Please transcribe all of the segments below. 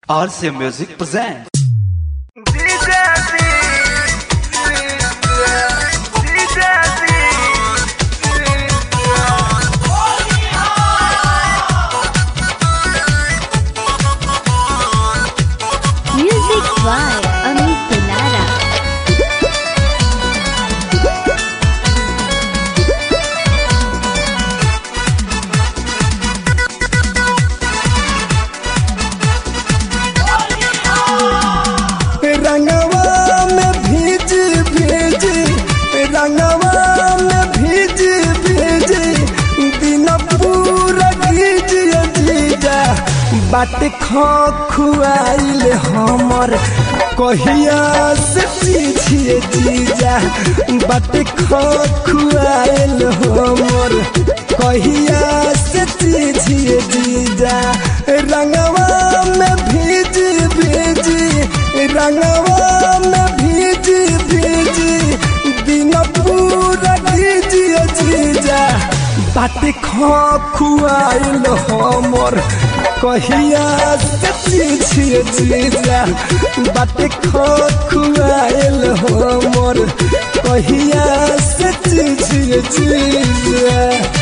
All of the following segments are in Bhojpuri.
RC Music presents. Music by Amit Pilara. रंगवा में भीज भीज रंगवा में भीज भीज दिन पूरा भीज जीजा बाट खो खुआइल हमर कहिया से पीछे जीजा बाट खो खुआइल हमर कहिया से पीछे जीजा रंगवा में भीज भीज रंगवा में भीज भीज दिन पूरा भीज जीजा बाट खो खुआइल हमर कहिया से पीछे जीजा बाट खो खुआइल हमर कहिया से पीछे जीजा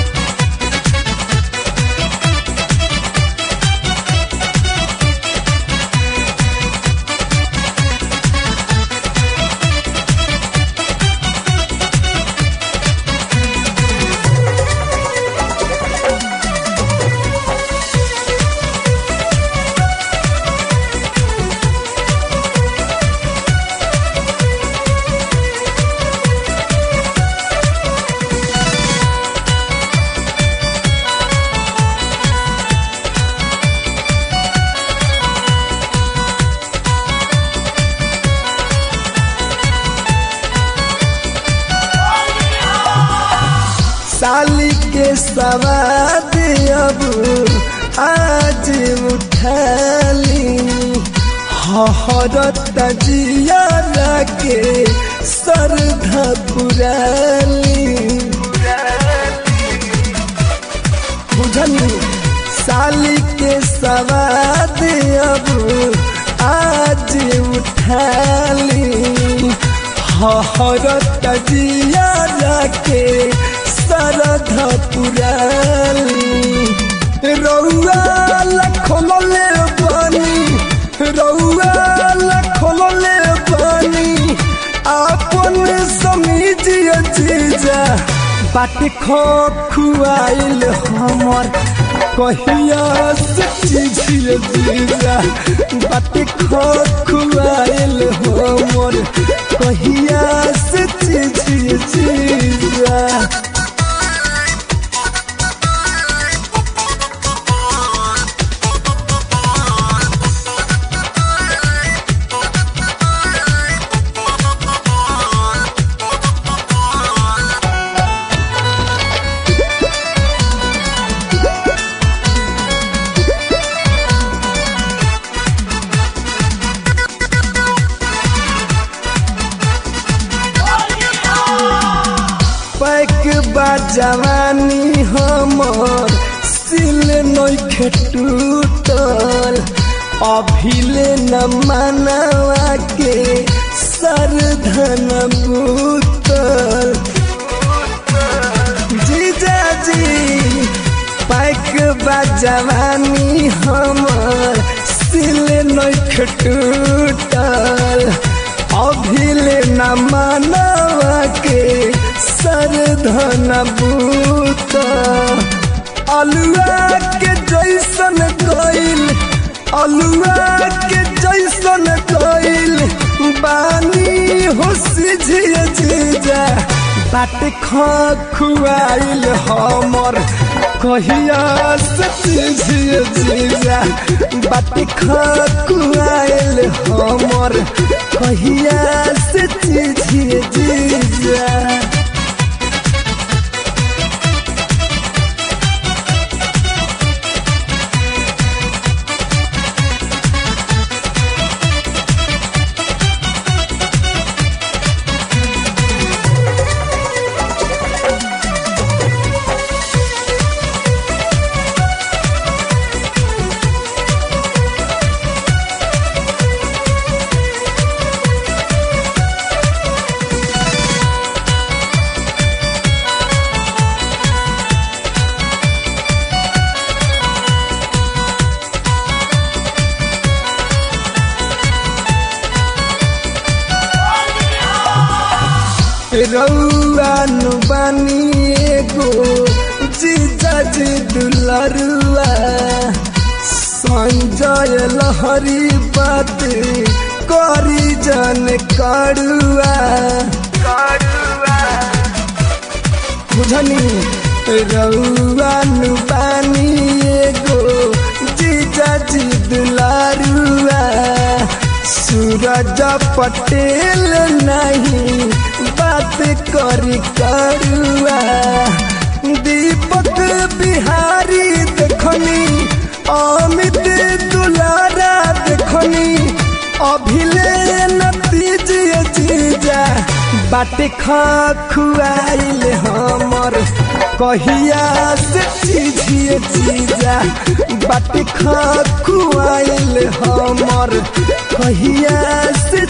साली के सवाद अब आज उठाली हरत जिया के सरधा पुराली बुझनी साली के सवाद अब आज उठाली हरत जिया के सरधा पुराली रउआ लखोले बनी रउआ लखोले बनी आपन समीजिए जीजा बाट खो खुआइल हमर कहिया से चीजिए जीजा बाट खो खुआइल हमर कहिया से चीजिए जीजा पैक बा जवानी हमर सिल नइखे टूटल अभिले न मनवा के सरधन बूतल जीजा जी पैक बा जवानी हमर सिल नइखे टूटल अभिले न मनवा के सरधन बूत अलुआ के जैसन कइल अलुआ के जैसन कइल बानी हो सिझिए जीजा बाट खो खुआइल हमर कहिया से सिझिए जीजा बाट खो खुआइल हमर कहिया से सिझिए जीजा रउआन बानी एगो जीजा जी दुलरुआ संजय लहरी बात करी जन करुआ करुआ बुझनी रउआन बानी एगो जीजा जी दुलारुआ सूरज पटेल नहीं बात करी करुआ दीपक बिहारी देखनी अमित दुलारा देखनी अभिले नतीज जीजा बाटे खा खुआइल हमर कहिया से चीजिए चीजा बाटे खा खुआइल हमर कहिया से